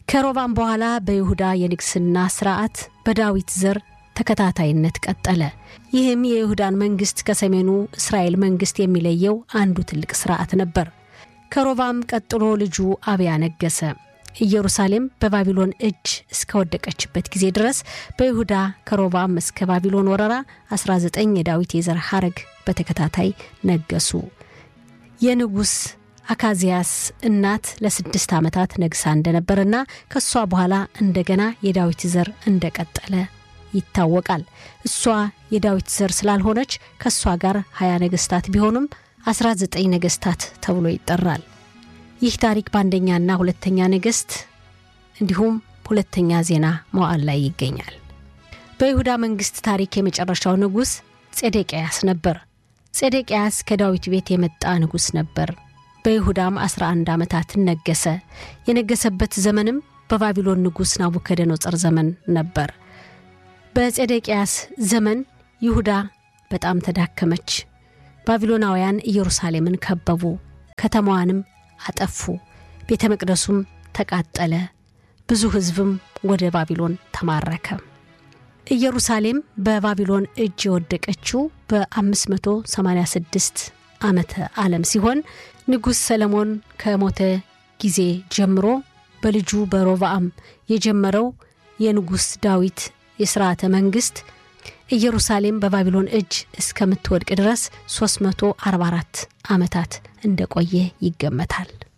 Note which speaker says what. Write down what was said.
Speaker 1: ከሮባም በኋላ በይሁዳ የንግስና ስርዓት በዳዊት ዘር ተከታታይነት ቀጠለ። ይህም የይሁዳን መንግስት ከሰሜኑ እስራኤል መንግስት የሚለየው አንዱ ትልቅ ስርዓት ነበር። ከሮባም ቀጥሎ ልጁ አብያ ነገሰ። ኢየሩሳሌም በባቢሎን እጅ እስከወደቀችበት ጊዜ ድረስ በይሁዳ ከሮባም እስከ ባቢሎን ወረራ 19 የዳዊት የዘር ሐረግ በተከታታይ ነገሱ። የንጉሥ አካዚያስ እናት ለስድስት ዓመታት ነግሳ እንደነበርና ከእሷ በኋላ እንደገና የዳዊት ዘር እንደቀጠለ ይታወቃል። እሷ የዳዊት ዘር ስላልሆነች ከእሷ ጋር ሀያ ነገስታት ቢሆኑም 19 ነገስታት ተብሎ ይጠራል። ይህ ታሪክ በአንደኛና ሁለተኛ ነገስት እንዲሁም ሁለተኛ ዜና መዋዕል ላይ ይገኛል። በይሁዳ መንግስት ታሪክ የመጨረሻው ንጉሥ ጼዴቅያስ ነበር። ጼዴቅያስ ከዳዊት ቤት የመጣ ንጉሥ ነበር። በይሁዳም 11 ዓመታትን ነገሰ። የነገሰበት ዘመንም በባቢሎን ንጉሥ ናቡከደነጾር ዘመን ነበር። በጼዴቅያስ ዘመን ይሁዳ በጣም ተዳከመች። ባቢሎናውያን ኢየሩሳሌምን ከበቡ፣ ከተማዋንም አጠፉ። ቤተ መቅደሱም ተቃጠለ። ብዙ ሕዝብም ወደ ባቢሎን ተማረከ። ኢየሩሳሌም በባቢሎን እጅ የወደቀችው በ586 ዓመተ ዓለም ሲሆን ንጉሥ ሰለሞን ከሞተ ጊዜ ጀምሮ በልጁ በሮብዓም የጀመረው የንጉሥ ዳዊት የሥርዓተ መንግሥት ኢየሩሳሌም በባቢሎን እጅ እስከምትወድቅ ድረስ 344 ዓመታት እንደቆየ ይገመታል።